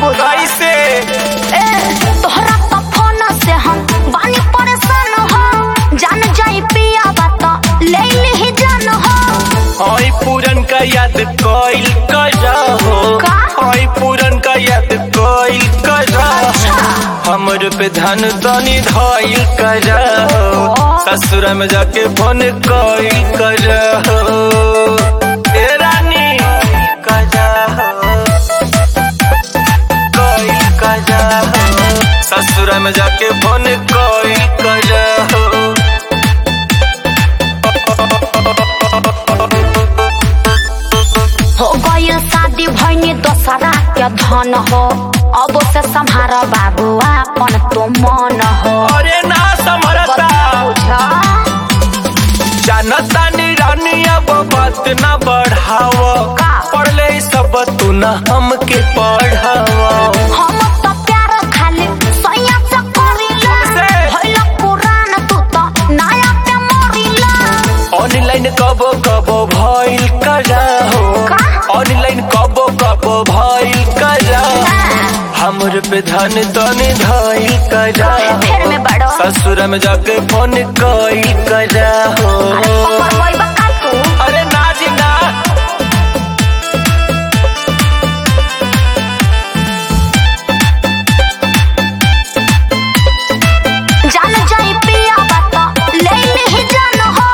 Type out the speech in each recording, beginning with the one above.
बुझा कैसे ए तोहरा तो फोन से हम बानी परेशान हो जान जाई पिया बात ले ली जान हो हई पूरन का याद कोइल करा हो का? हई पूरन का याद कोइल करा अच्छा। हमर पे ध्यान तनी धइल करा हो ओ। ससुर में जाके फोन कोइल करा हो ए रानी करा हो कोइल करा हो ससुर में जाके फोन कोइल करा हो हो गइल शादी भइनी दोसरा के धन हो अब से संहार बाबू अपन तो मन हो अरे ना समरता बुझा जानता नी रानी अब बात न बढ़ाव का? पढ़ले सब तू न हमके पढ़ाव हम तो प्यार खाली सैया से करिला से? भइल पुरान तू तो नया पे मरिला ऑनलाइन कबो कबो भइल करा हो का? ऑनलाइन कबो कबो भइल करा हमर पे ध्यान तनी धइल करा फेर में बड़ो ससुर में जाके फोन कइल करा हो अरे पकड़ गई बका तू अरे ना जी ना जान जाई पिया बात ले ली जान हो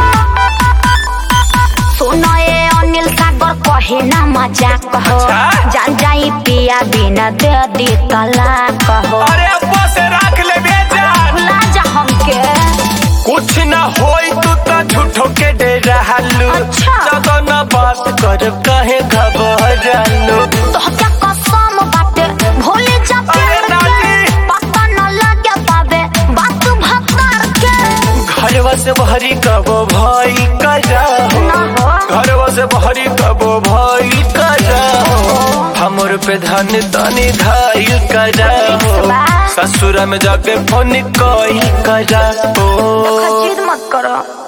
सुनो ए अनिल सागर कहे ना मजाक हो अच्छा? जान जाई पिया बिना दे दी तलाक हो अरे अब्बा से रख ले बेटा भुला जा हमके कुछ न होई तू तो झूठो के डरालू अच्छा। ज्यादा न बात कर कहे घबरालू तो क्या कसम बाटे भूले जा अरे प्यार नानी। के पता न लगे पावे बात भकार के घरवा से बहरी कबो भाई करा ना हो घरवा से बहरी कबो भाई करा हमर पे धन तनी धाइल करा बा। ससुर में जाके फोन कइल करा देखा जिद मत करो